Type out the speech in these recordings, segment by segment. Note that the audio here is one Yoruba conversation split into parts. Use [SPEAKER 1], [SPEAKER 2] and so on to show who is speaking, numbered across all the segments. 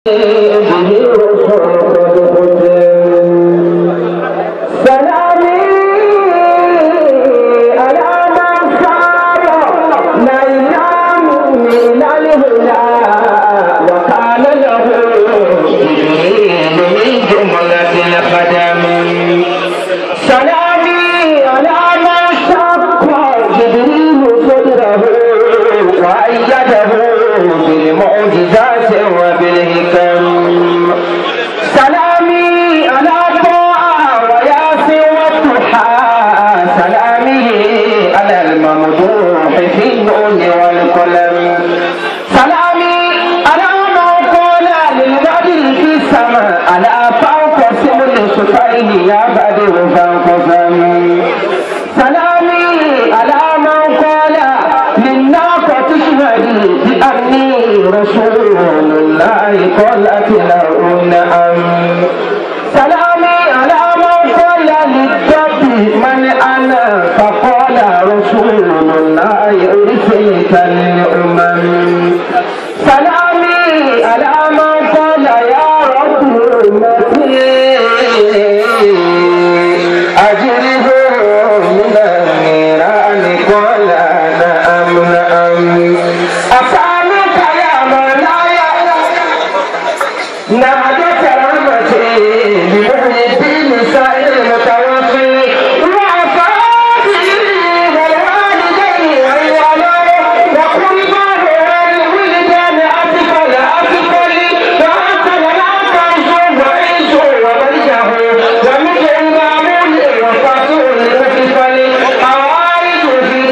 [SPEAKER 1] سلامي على من صار ليلا من الهدى وكان له جبريل من جملة الخدم سلامي على من شق جبريل صدره وأيده بالمعجزات وبالحكم سلامي على طاعة وياسر والضحى سلامي على الممدوح في النون والقلم سلامي على من قال للبدر في السماء على فوق سمل سفيه يا بدر فانقسم سلامي على من قال للناقة اشهدي بأني رسول الله قالت له نعم سلامي على من قال للدب من أنا فقال رسول الله أرسلت للأمم سلامي على من قال يا رب أمتي أجره من النيران قال نعم نعم أسألك يا مولاي نادت رحمتي بمحيطين سائر المتوفي وعفاتي والوالدين والوالد وكل ما هو الولدان أطفال أطفال وأنت لنا تنشر وعيش وبرجه ومثل المعمول وفاتور لأطفال حوائج في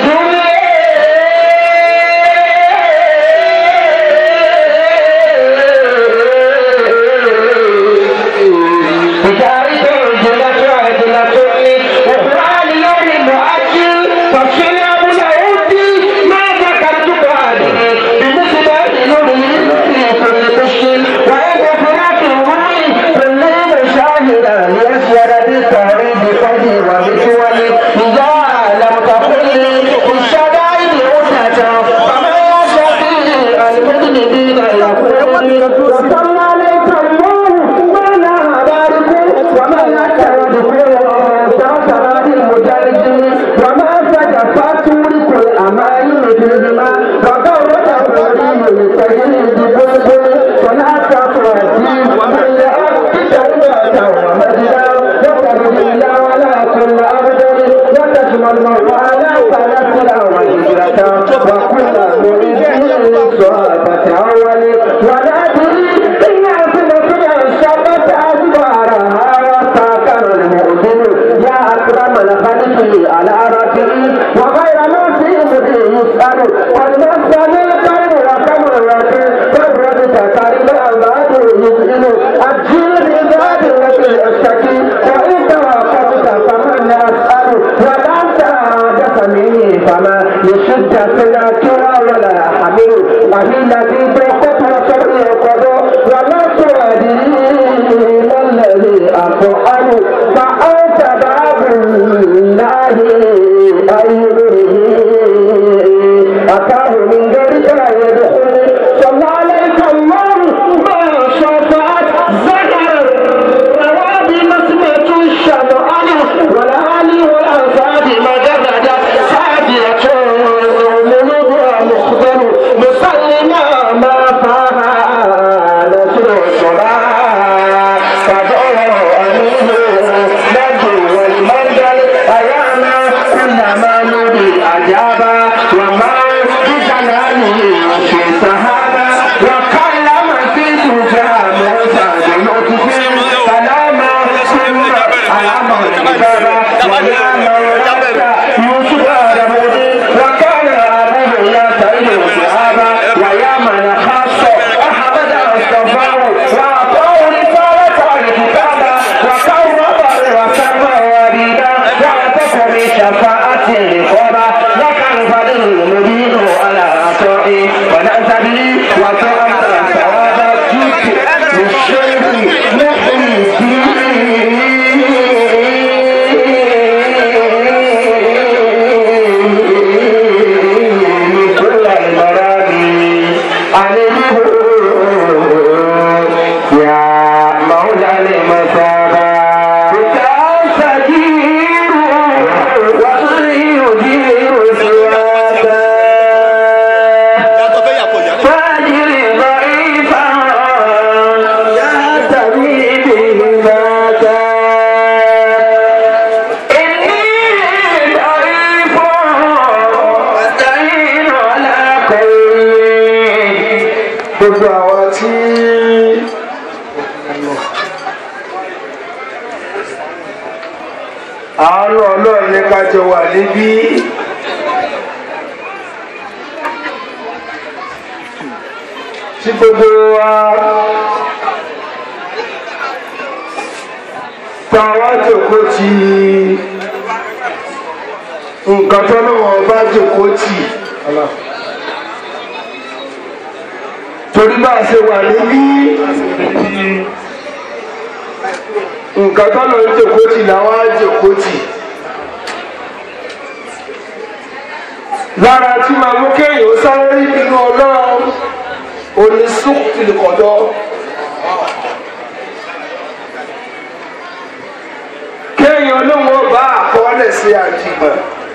[SPEAKER 1] الدنيا بشارة عجلة عجلة وقرآن يوم مؤجل تفصيل أبو العودي ما ذكرت هذه بمثل نور في كل قش وإن فراق الروح في الليل شاهدا ليسير بالتوحيد قدي وبتولي إذا لم تقل بالشدائد أتتا فما يشفي المذنبين يقول صلى عليك الله ما لا بارك وما يكتب سوسرات المجاهدين وما سجفت ملك الأمائم بالدماء وقوة الرجيم لتجري ببلبل ولا تفرجي ومن يأتي توبة ومجدا وتبدي لا ولا كل أبدل وتشمل الموالى فنسلا وهجرة وكل مريد للصحابة أول ولا تريد إن أصلك الشبت أدبارها وساكن المؤذن يا أكرم الخلق على ربه وغير ما في مدري يسأل والمسأل القلب وكم الرسول فبرد تكارم الأولاد يسئل الجيل ذات التي أشتكي وإن توقفت فمن أسأل ولم تحدث مني فما يشد سناكرا ولا حمل وهي بركت وشرعي القضاء ولا تؤدي ما الذي أفعل فأنت باب الله أيضه أتاه من غيرك يدخل صلى عليك الله ما شفعت زهر روابي مسمة الشمعان والآل والأنصار مجردت سادية ملوك مخبر مسلما ما فعل نسر الصلاة فدعوا أمينه نجو والمنزل أيانا كلما نبي أجابا وما بجلاله في سهابا وكلم في سجى موسى بلطف سلاما ثم على الكتابة ويا مولاك يوسف رمودي وكان أبوه يتعلم الصحابة ويا من خاص أحمد اصطفاه
[SPEAKER 2] àánú ọlọ́run ní ká jọ wà níbí. tí gbogbo wa tá a wá jòkó ti nǹkan tó lọ́wọ́ bá jòkó tì torí bá a ṣe wà níbí nǹkan tó lọ́wọ́ jòkó tì làwọn á jòkó tì. lára tí màá mú kéèyàn sáré nínú ọlọ́run onísùkìlì kọ̀dọ̀. kéèyàn ló wọ́n bá àkọọ́lẹ̀ sí àjìmọ̀.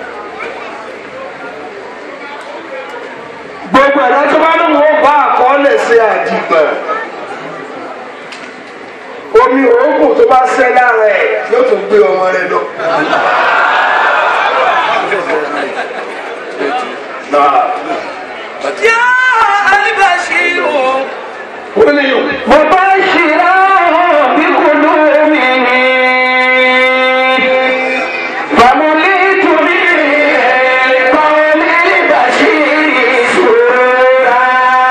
[SPEAKER 2] gbogbo ẹ̀dá tó bá ló wọ́n bá àkọọ́lẹ̀ sí àjìmọ̀. omi òógùn tó bá sẹ́ lára ẹ̀ yóò tún gbé ọmọ rẹ̀ lọ.
[SPEAKER 3] يا البشير
[SPEAKER 2] wọ́n ní yòó.
[SPEAKER 1] مبشرا بقدومه فمليت به قول البشير سرورا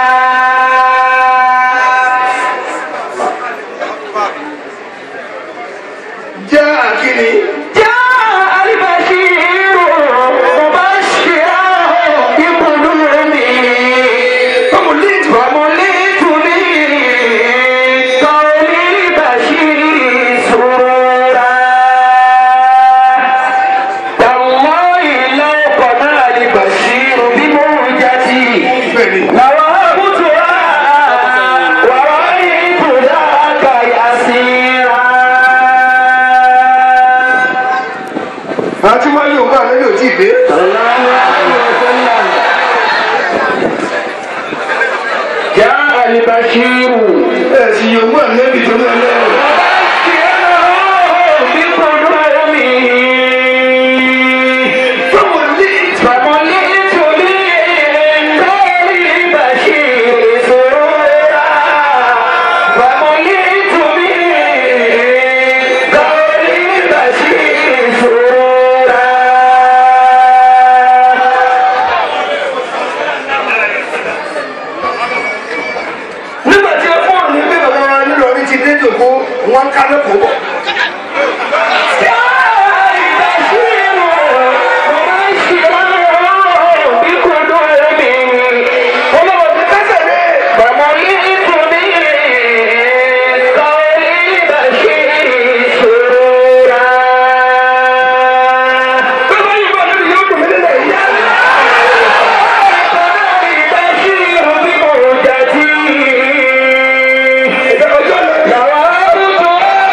[SPEAKER 2] jẹ́ àkíní.
[SPEAKER 1] جاء البشير مبشرا بقدومه
[SPEAKER 2] فمليت
[SPEAKER 1] ومليت به قول البشير سرورا تالله لو قنع البشير بموجتي
[SPEAKER 2] bẹ́ẹ̀ni.
[SPEAKER 1] لوهبتها ورأيت ذاك يسيرا
[SPEAKER 2] àti wọ́n yóò bá àlejò tí ì dé.
[SPEAKER 1] صلى الله عليه وسلم جاء البشير
[SPEAKER 2] ẹ̀ sì yóò mú àlejò tó ní ọlọ́run. nígbà tí ẹ fọ́ọ̀nù ní pé bàbá wa nílò ní ti dé jòkó wọn ká lẹ́kọ̀ọ́ bọ̀. ọlọ́wọ́ ti kásẹ̀ lé. bàbá yìí bá lórí yóò dùn mí lélẹ̀ yá. ìgbà ọjọ́ lọ.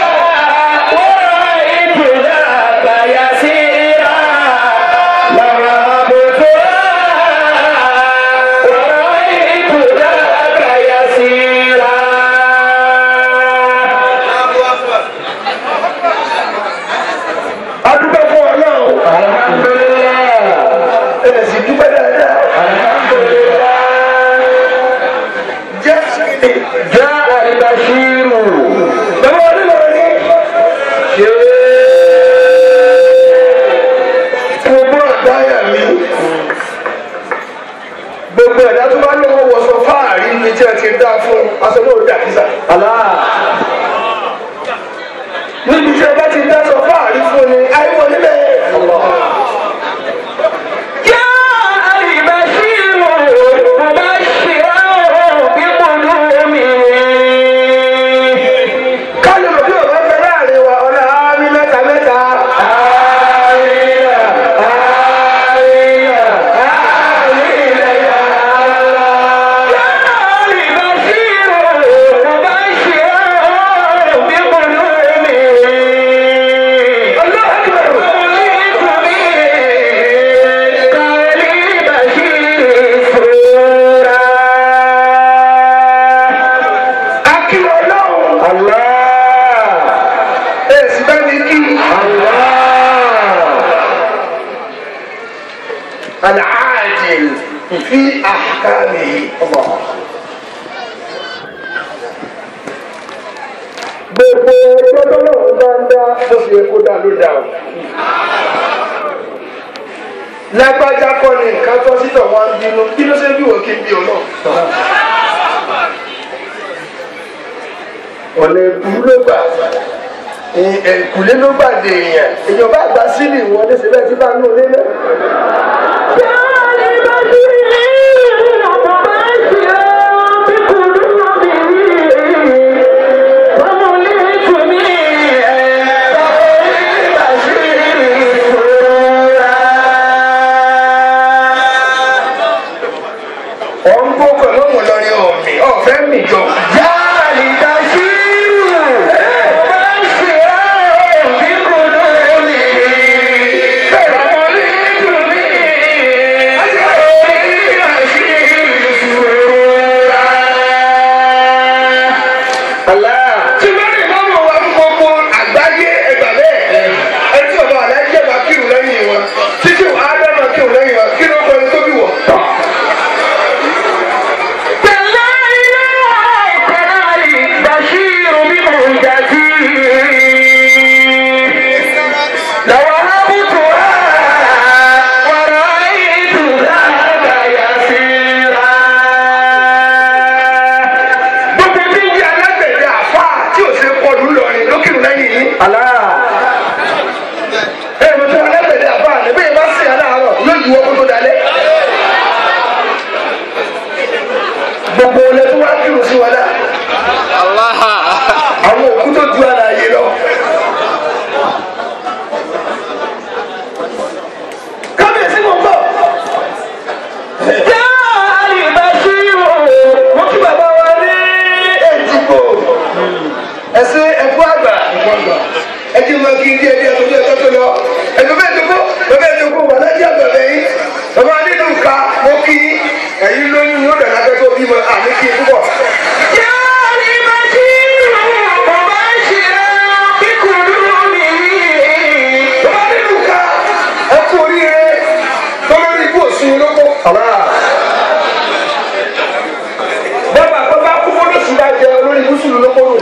[SPEAKER 2] a dúpẹ́ fún ọlọ́run. ẹ̀ sì dúpẹ́ dáadáa. jẹ́ àkíní.
[SPEAKER 1] جاء البشير
[SPEAKER 2] bàbá wa nílò ní. ṣé gbogbo àdáyà mi gbogbo ẹ̀dá tó bá lọ́wọ́ wọ̀sọ̀ fáàrí ní tí a ti dá fún aṣọ náà dà kísà. níbi tí a bá ti dá sọ fáàrí fún ni àìwọ̀ nílẹ̀.
[SPEAKER 1] جاء البشير مبشرا بقدومه
[SPEAKER 2] káyọ̀ lòdì ọ̀rọ̀ fẹ́ láàrin wa ọ̀nà àmì mẹ́ta mẹ́ta. akílọ̀ ọlọ́run ẹ̀ sì bá mi kí. العاجل في أحكامه الله gbogbo ẹjọ́ tọ́lọ́run bá ń dá bó ṣe yẹ kó dá ló dá o. lágbájá kọ́ ni nǹkan tọ́ sítọ̀ wá ń bínú kí ló ṣe bí wọ́n kí n bí ọ náà. ọ̀nà ìbúrú ló gbà ẹ̀kúlé ló gbà dé èèyàn èèyàn bá gba sílì wọlé síbẹ̀ tí bá ń lò lélẹ̀. ọ̀ ń gbó pẹ̀lú òun lọ́rin ọ̀mì ọ̀fẹ́ mi jọ. tí wọ́n lè máa mọ̀ wá fún gbogbo àgbáyé ẹgbà bẹ́ẹ̀ ẹ tí ọba aláìjẹ́ bá kírun lẹ́yìn wọn títí ádámà kírun lẹ́yìn wọn kí ló kọ́ ẹni tó bí wọ̀. gbogbo bí yí alágbẹ̀dẹ àfa tí ò ṣe kọlu lọrin ló kírun lẹ́yìn yìí. ẹ mo tún alágbẹ̀dẹ àfa ni bí ìbá sìn aláàárọ̀ yóò ju owó tó dalẹ̀. gbogbo olè tó wá kírun sí wọn náà àwọn òkú tó ju ara yé lọ. kábíyèsí mo ń bọ̀. mo kí bàbá wa ní èjìgbò ẹsẹ ẹkú àgbà ẹjẹ máa kí díẹ̀ díẹ̀ tó bí ẹjọ́ tó lọ ẹjọ́ bẹ́ẹ̀ tó kó bàbá ẹ tó kó wà lájẹ àgbà lẹ́yìn bàbá nínú ká mo kí ẹ̀yin lóyún yóò dàgbà pẹ tó bímọ àmì kí n púpọ̀. bàbá nínú ká ẹkú oríire tó lórí ibú òsùn lóko. bàbá bàbá kú fún lóṣù bá jẹ olórí ibùsùn lóko nù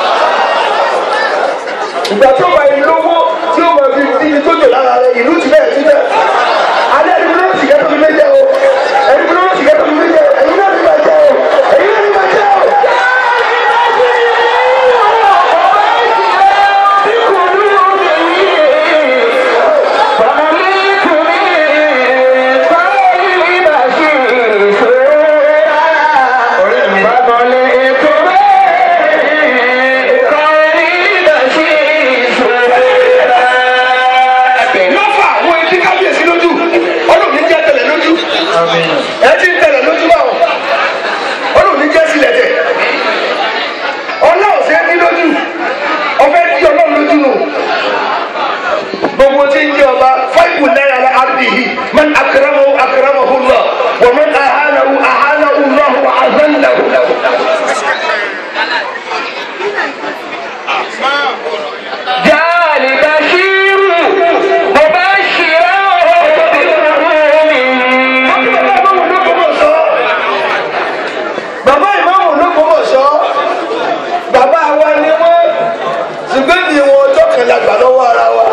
[SPEAKER 2] ìgbà tó bá yìí lówó tí ó máa fi di tó jò lára rẹ ìlú ti bẹ́ẹ̀ sí bẹ́ẹ̀. alẹ́ ẹni ló sì kẹ́tọ́ mi méjẹ o ẹni ló sì kẹ́tọ́ mi méjẹ ẹ̀yin náà ní bàjẹ́ o ẹ̀yin náà ní bàjẹ́ o. lọ́fà àwọn etí kábíyèsí lójú ọlọ́run ní jẹ́ tẹ̀lẹ̀ lójú ẹ ti ń tẹ̀lẹ̀ lójú báwọn ọlọ́run ní jẹ́ sílẹ̀ tẹ̀ ọlọ́run ṣe ní lójú ọbẹ̀ tí ọlọ́run lójú nù gbogbo tí ń jẹ́ ọba fáìpù náírà la àbí yìí man akérèmọ́ akérèmọ́ hù lọ wọ́n man àhánàwù àhánàwù lọ́hù àzánàwù. bàbá ìmáàmù ló gbọ́mọ̀ sọ bàbá wa ni wọ́n ṣùgbọ́n ní wọn ọjọ́ kan la gbà lọ́wọ́ ara wa.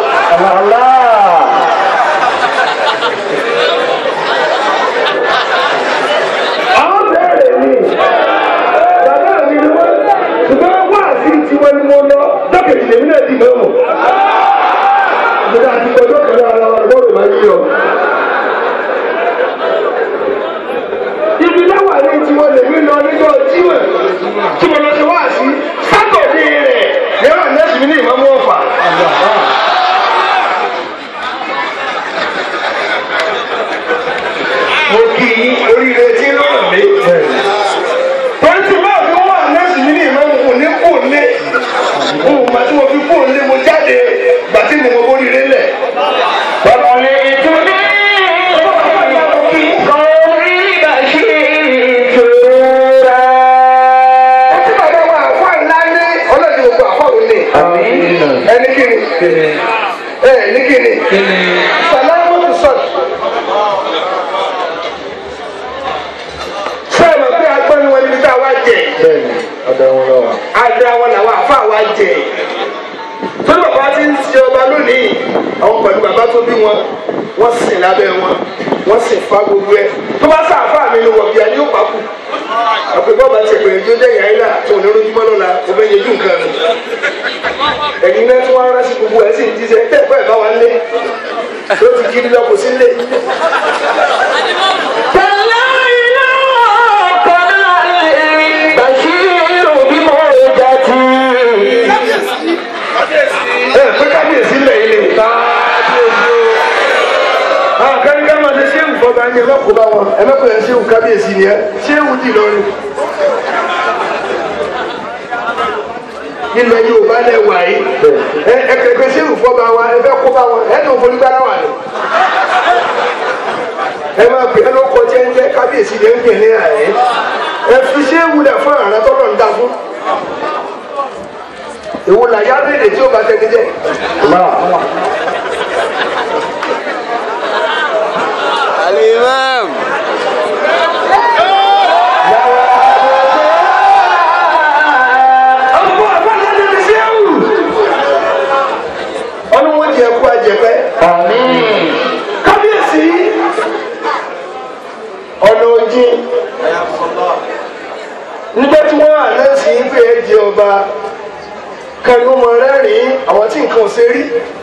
[SPEAKER 2] àwọn bẹ̀rẹ̀ ni bàbá mi ni wọ́n ṣùgbọ́n wá sí tiwọn ni mo lọ dọ́kẹ̀tì lèmi náà di mẹ́wọ̀. ìgbà àti ọjọ́ kan lára wa lọ́rùn máa ń yí ọ. ibi láwà ní tiwọn lèmi lọ níjọ́ jíwẹ̀ tí mo lọ sí wá sí sátọ̀dé rẹ̀ yẹ́rọ nẹ́ẹ̀sì mi ní ìmọ̀mú ọ̀fà. mo kì í oríire tí ń rọrùn mí. torí tí báwo ni wọ́n wà nẹ́ẹ̀sì mi ní ìmọ̀mú kò ní kú òlé òun mà tí mo fi kú òlé mo jáde gbà tí mo mọ oríire lẹ̀. bàbá mi ìtúndí. Ọtí bàbá wa àfa ńlá ní ọlọ́dún gbogbo àfa òun ni. Ẹni kí ni? Ẹ ní kí ni? Sàlámù tó sọ̀tù. Sọ́ọ̀mù pé agbọ́ni wọn níbi tá a wá jẹ. àdá wọn làwọn àfa wa jẹ torí bàbá ti ń ṣe ọba lónìí àwọn pẹ̀lú bàbá tó bí wọn wọ́n sìn lábẹ́ wọn wọ́n sìn fa gbogbo ẹ̀ tó bá sàáfà mi ni wọ̀bìà ni ó pa kù àpè bọ́ọ̀bà ti ẹ̀pẹ̀rẹ̀ tó jẹ́ ìyá ilá tó ní lójúmọ́ lọ́la kò fẹ́ yẹjú nǹkan nù ẹ̀yin náà tí wọ́n rán sí gbogbo ẹ̀ sì ń jíṣẹ́ tẹ́ ẹ̀kọ́ ẹ̀ bá wa lé ló ti kiri lọ kò sí lé. ẹ pé kábíyèsí lẹ̀ ilé àwọn káríká máa ṣe ṣéwù fọba ẹni ẹlọ́kùn bá wọn ẹlọ́kùn ẹ̀ ṣéwù kábíyèsí ni ẹ ṣéwù dì lọ́rùn. ilẹ̀ yorùbá lẹ̀ wà yìí ẹ ẹ kẹ̀kẹ́ ṣéwù fọba wa ẹ fẹ́ kó bá wọn ẹ tó forí gbára wà ní. ẹ máa pè é lóko jẹ́ńjẹ́ kábíyèsí lè ń pè ní àyè ẹ fi ṣéwù lẹ̀ fún àrà tọ́lọ̀ ń dá fún. èwo làyà bèèrè tí ó bá tẹ́ni jẹ́.
[SPEAKER 4] Al-Imam.
[SPEAKER 2] ọmọ àbájá ní ti ṣéwù. ọlọ́wọ́ jẹ ẹkú àjẹpẹ́. kábíyèsí ọ̀nà òjì nígbà tí wọ́n àná sí pé ẹ jẹ ọba kanu mọ rẹ́rìn-ín àwọn tí nǹkan ò ṣe rí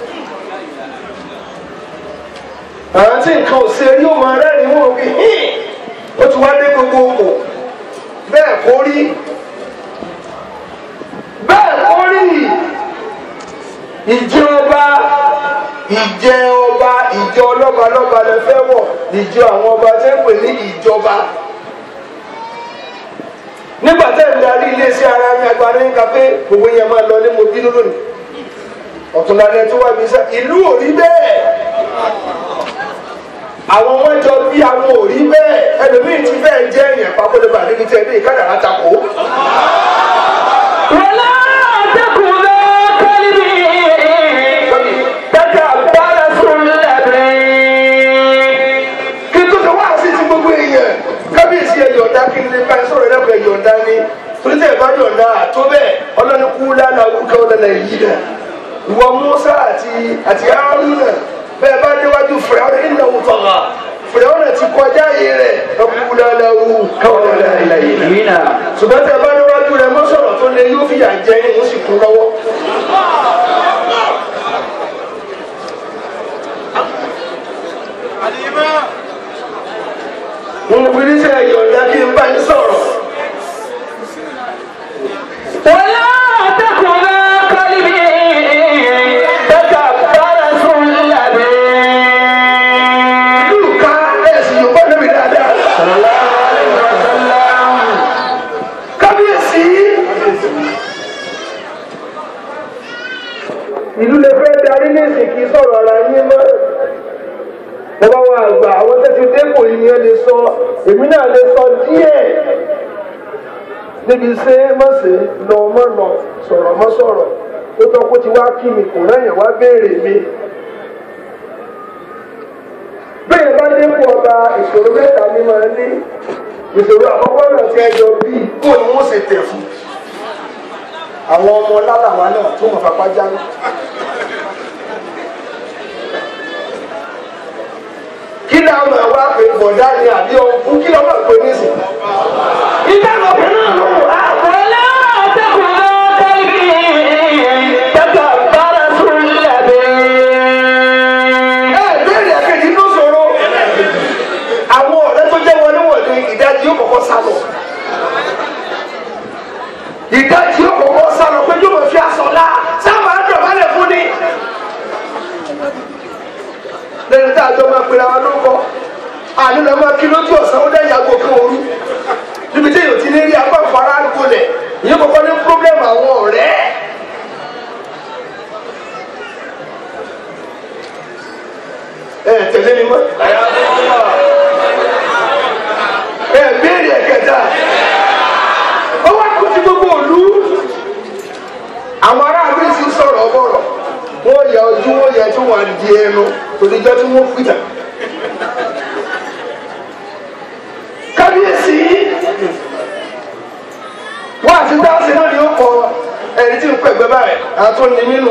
[SPEAKER 2] àwọn tí nǹkan ò ṣe rí ó mọ rẹ́rìn-ín wọn bí hìn ó ti wá dé gbogbo òkò bẹ́ẹ̀ kó rí bẹ́ẹ̀ kó rí ìjẹ ọba ìjẹ ọba ìjọ ọlọ́ba lọ́ba lẹ fẹ́ wọ̀ ìjọ àwọn ọba tẹ́ ń pè ní ìjọba nígbà tẹ́ ń darí iléeṣẹ́ ara ní agbára ń ka pé gbogbo yẹn máa lọ ní mo bínú lónìí ọ̀túnlálẹ̀ tó wà bí sá ìlú ò rí bẹ́ẹ̀ àwọn wọn jọ bí àwọn ò rí bẹ́ẹ̀ ẹlòmíì ti fẹ́ẹ̀ jẹ́ èèyàn pápólébà níbi tí ẹ dé ìkádàrá takò.
[SPEAKER 1] ولا تكن كلبي تكبر سلبي
[SPEAKER 2] kí n tó sọ wá sí ti gbogbo èèyàn kábíyèsí ẹ yọ̀ǹda kí n lè bá ẹ sọ̀rọ̀ ẹ̀dá ẹ yọ̀ǹda ni torí tẹ̀ bá yọ̀ǹda tó bẹ́ẹ̀ ọlọ́ni kú lánà wúkẹ́ ọlọ́nà yìí náà ìwọ Musa àti àti Haruna bẹ́ẹ̀ bá déwájú fìràwọ́n ìnáwó tọ̀gà fìràwọ́n ti kọjá yìí rẹ̀ ọkú lánà wúkẹ́ ọlọ́nà yìí náà ṣùgbọ́n tẹ̀ bá déwájú rẹ̀ mọ́ sọ̀rọ̀ tó lé yóò fìyà jẹ ní oṣù kún lọ́wọ́. mo fi ní sẹ́ yọ̀ǹda kí n bá yín sọ̀rọ̀.
[SPEAKER 1] ولا تكن كلبي تكبر سلبي
[SPEAKER 2] ìlú ká ẹ̀sìn yorùbá níbi dáadáa. kábíyèsí. ìlú lè fẹ́ darí ní ìsìnkì sọ̀rọ̀ ara yín mọ́. bàbá wa àgbà àwọn tẹ́tí dépò yìí ni ẹ lè sọ èmi náà lè sọ díẹ̀ níbi ṣé má ṣe lọ mọ́ lọ sọ̀rọ̀ mọ́ sọ̀rọ̀ ó tọ́ kó ti wá kí mi kò rẹ́yìn wá béèrè mi bẹ́ẹ̀ bá dépò ọba ìṣòro mẹ́ta ní máa ní ìṣòro àkọ́kọ́ náà ti ẹjọ́ bíi kó ni wọ́n ṣe tẹ̀ fún àwọn ọmọ lálàwá náà tó mọ̀ fapá jáde. kí ni àwọn àwa pè bọ̀dá ni àbí ọkùn kí lọ́wọ́ pè ní sìn. ìgbà lọ́pẹ̀ náà ló wà.
[SPEAKER 1] ولا تكن كلبي تكبر سلبي
[SPEAKER 2] ẹ bẹ́ẹ̀rẹ̀ àkejì ló sọ̀rọ̀ àwọn ọ̀rẹ́ tó jẹ́ wọléwọ̀lé ìdajì yóò kọ́kọ́ sá lọ ìdajì yóò kọ́kọ́ sá lọ pé yóò mọ̀ fi aṣọ la sábà á dọ̀bálẹ̀ fún ni. lẹ́nu tá a jọ máa pera wa lóko àní lọ máa kí lójú ọ̀sán ó dẹ́yà gbọ́ kí ooru níbi tí èèyàn ti ní rí apá ìfara gbolẹ̀ ìyẹn kọ́kọ́ ní pírọ́blẹ́mù àwọn ọ̀rẹ́. ẹ tẹ̀lé mi mọ́. ẹ béèrè ẹ̀kẹta ó wá kó ti gbogbo òlu àwọn aráàlú sì ń sọ̀rọ̀ ọbọ̀rọ̀ wọ́n yà ojú wọ́n yà tí wọ́n á di ẹnu tòdíjọ́ tí wọ́n pìtà. kábíyèsí wọ́n àti dáhùn àtúndì mínú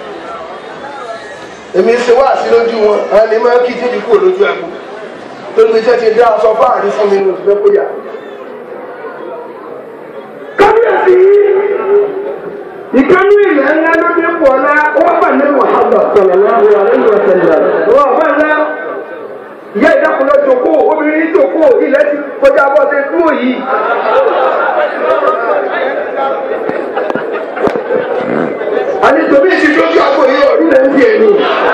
[SPEAKER 2] èmi ṣe wá sí lójú wọn àwọn ni máa ń kí jíjí kúrò lójú àgbo torí pé iṣẹ́ ti dá aṣọ fáàrí fún mi ní oṣù fẹ́ kó yà. kábíyèsí ìkánú ilẹ̀ ńlá ló dé pọ̀ ọ́lá wọ́n bà ní wàhálà sọ̀rọ̀ láwọn àlejò ọ̀sẹ̀lẹ̀ wọ́n bá ńlá ìyá ìdákùnlé jòkó obìnrin jòkó ilẹ̀ ti kọjá bọ́ ṣe dúró yìí. àní tòmí ìṣèjọ́ ojú àgbo yìí ọ̀rí rẹ̀ ń di ẹ̀yìn.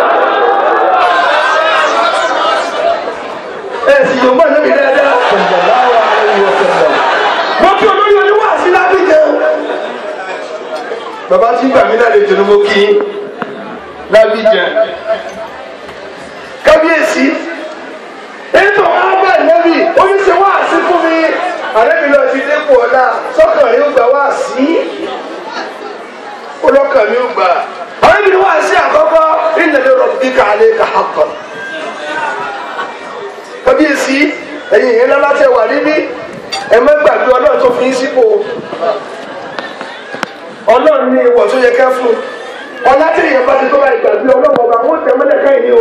[SPEAKER 2] ẹ sì yóò mọ̀ níbi dáadáa. wọ́n fi olórí oníwà sí lábíjẹ́. bàbá tí gbà mí lálejò ni mo kí lábíjẹ́. kábíyèsí ètò ọba ìlẹ́bí oníṣẹ́ wá sí fún mi. àlẹ́bí lọ ti dépò ọ̀la sọ́kàn rí ó gbà wá sí. olọ́kàn mi ó gbà. àlẹ́bí ni wá sí àkọ́kọ́ ìnáwó rọ̀bì kàlẹ́ kà á kọ̀ kábíyèsí ẹ̀yin ìyẹn lọ́la tẹ wà níbí ẹ má gbàgbé ọlọ́run tó fi ń sípò ọlọ́run ní ìwọ̀ tó yẹ ká fún ọlá tí èèyàn bá ti tó bá ìgbàgbé ọlọ́run ọba wọn tẹ mọ́lẹ̀ káyìn ní o.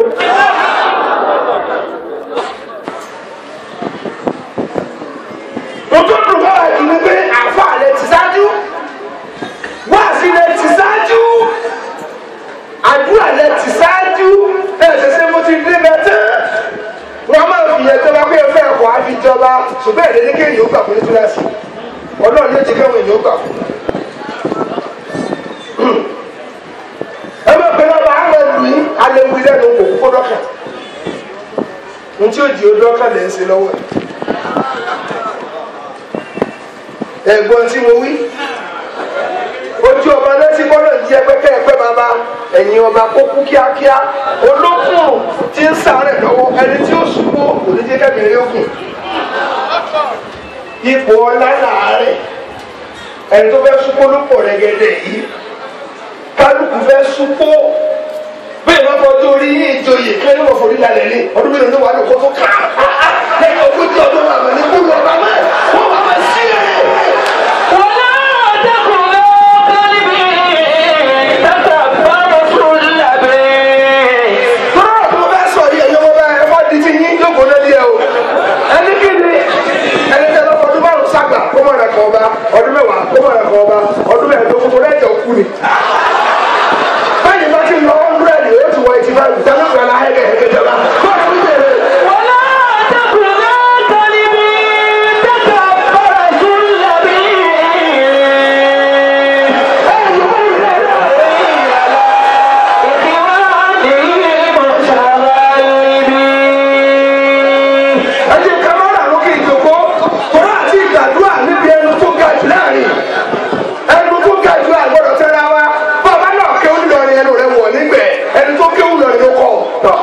[SPEAKER 2] mo tó dùn bá wà jù ní pé àfa rẹ ti ṣáájú wáàsí rẹ ti ṣáájú àdúrà rẹ ti ṣáájú ẹ̀ ṣẹ̀ṣẹ̀ mo ti dé bẹ́ẹ̀ tán wọn máa fi yẹn jọba pé ẹfẹ ẹkọ á fi jọba ṣùgbọ́n èdè ní kéèyàn ó gbà fún nítorí ọlọ́run ló ti kéwọn èèyàn ó gbà fún. ẹ máa pe lọ́ba àwọn ẹlù yín alẹ́wì lẹ́nu kò kókó dọ́kà n tí ó di odò ọkà lẹ́ ń ṣe lọ́wọ́ ẹ̀ ẹ̀gbọ́n tí mo wí ojú ọba lẹ́sí bọ́lọ̀ jẹ́ pẹ́kẹ́ ẹ̀pẹ́ bàbá ẹ̀yìn ọba kó kú kíákíá olókùn tí ń sáré lọ́wọ́ ẹni tí ó ṣubú kò ní jẹ́ kẹ́mi rí òkun ipò ọlá làárẹ̀ ẹni tó fẹ́ súpó ló pọ̀ rẹ́gẹ́dẹ́ yìí kálukú fẹ́ súpó bẹ́ẹ̀ bá fọdún orí yín ìjòyè kí ẹni wọ́n forí lálẹ́ ní ọdún mélòó ló wà ní kótó kà á lẹ́yìn ogójì ọdún wà ní kúlù ọba mẹ́ wọ́n wà má sí ẹ̀.
[SPEAKER 1] ولا تكن قلبي تكبر سلبي
[SPEAKER 2] tọ́lá tó bá sọ yìí ẹ̀yọ́ bá ẹ wá di ti yín jókòó lẹ́lí ẹ o ẹni kí ni ẹni tẹ́ lọ́kọ̀ ọdún márùn sàgbà kó mọ̀ rẹ̀ kọ́ ọba ọdún mẹ́wàá kó mọ̀ rẹ̀ kọ́ ọba ọdún mẹ́ẹ̀ẹ́dógún tó lẹ́jọ̀ kú ni. báyìí bá ti lọ ọ́ndúrẹ́dì ó ti wọ ìtì bá ìdáná ìgbà láhẹ́ kẹ̀ ẹ̀kẹ́ jọba. báyìí ló dé
[SPEAKER 1] ولا تكن قلبي تكبر سلبي
[SPEAKER 2] ẹ jẹ́ kámẹ́rà lókè ìjòkó tọ́lá àti ìgbàdúrà níbi ẹnu tó ga jù láàrin ẹnu tó ga jù àgbọ̀dọ̀ tẹ́ra wa bàbá náà kéwù lọrin ẹnu rẹ wọ̀ nígbẹ̀ ẹni tó kéwù lọrin ló kọ̀ tọ̀.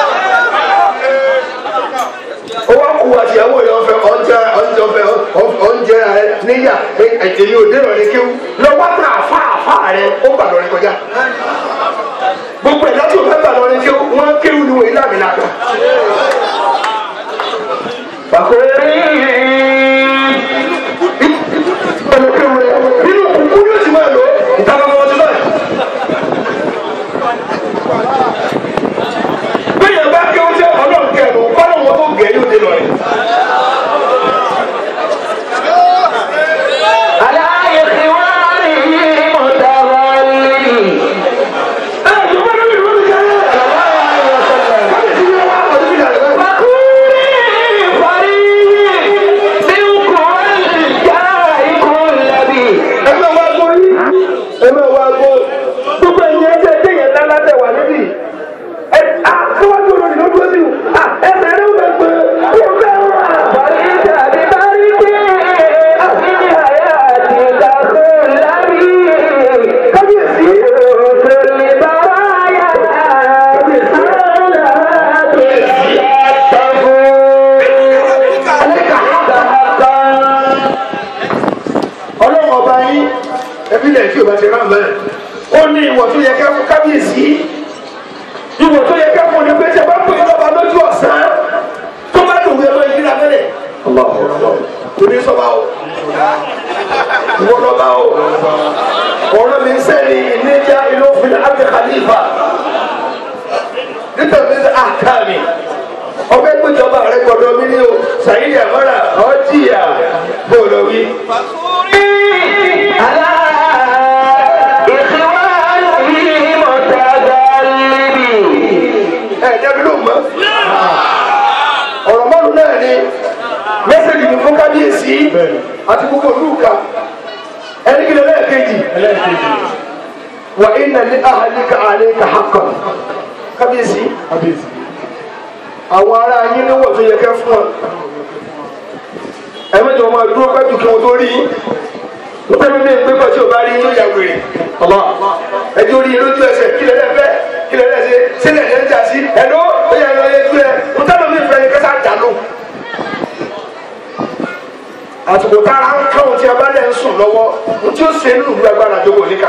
[SPEAKER 2] ó wá kú àtìyàwó yẹn ọ̀fẹ́ ọ̀njẹ ọ̀njẹ ọ̀fẹ́ ọ̀njẹ rẹ níyà èyí ò dé lọrin kéwù lọ́wọ́ tá àfa àfa rẹ ó gbà lọrin kọjá gbogbo ẹ̀dá tó fẹ́ gbà lọrin kéwù wọ́n kéwù ni wọ́n yí lámìnà kan. nínú kúkú yóò ti máa lò ìtàkùn ọmọ ọdún náà. bẹ́ẹ̀ bá kí oúnjẹ ọlọ́run kẹrù kọ́nà wọn tó gẹ̀ yóò dé lọ rẹ̀.
[SPEAKER 1] على إخوانه متغلب
[SPEAKER 2] ẹ ẹ yorùbá ló ń lò ní kẹrẹ. káyọ̀ ti yẹ wá ọdún bí dàrẹ́ báyìí. ẹ máa wá gbọ́ yín ẹ máa wá gbọ́ gbogbo ẹ̀yin ẹgbẹ́ ẹgbẹ́ yẹn ńlá látẹ̀ wà níbí ẹ à síwájú olórí ló dúró sí o à ẹsẹ̀ rẹ̀ ń bẹ pé kó fẹ́ wà. kábíyèsí ọlọ́run ọba yín ẹbí lẹ̀ tí o bá ti rán bẹ́ẹ̀ ó ní ìwọ̀ tó yẹ ká fún kábíyèsí ìwọ̀ tó yẹ ká fún ni pé ṣe bá pè é lọ́ba lójú ọ̀sán tó bá dùn wí ẹ máa yíra mẹ́lẹ̀ kò ní sọ́ba o ìwọ lọ́ba o ọ̀rọ̀ mi ń sẹ́ni ní jẹ́ ìlú òfin àti khalifa nítorí àkàmì ọgbẹ́ gbẹjọba rẹ gbọdọ̀ mi ní o sàyídì àmọ́ra ọ̀jìyà bọ́ọ̀lù wí.
[SPEAKER 1] على إخوانه متغلبين
[SPEAKER 2] ẹ jẹ́bi ló mọ́ ọ̀rọ̀ mọ́nu náà ni mẹ́sẹ̀gì ní fún kábíyèsí àti gbogbo olúùka ẹni kí lọ́lẹ́ kejì wà iná ní ahalika aleka hakan kábíyèsí àwọn ará yín ní wọ́n tó yẹ kẹ́ fún ọ ẹ mẹ́jọ máa dúró pẹ́jù kí wọ́n tó rí yín nígbà mi ní ìgbé pàṣẹ òbá rí yín yà wèrè ẹjọ́ rí yín lójú ẹsẹ̀ kí lẹ́lẹ́ fẹ́ kí lẹ́lẹ́ ṣe sílẹ̀ lẹ́ ń jà sí ẹ̀dọ́ ó yẹ ẹ̀rọ yẹn tú ẹ ń tẹ́lẹ̀ mi fẹ́ yẹn kẹ́sà jà ló. àtùkù tára ń káwọn tí a bá lẹ̀ ń sùn lọ́wọ́ ń tí ó ṣe nínú ìlú agbára jókòó níkà.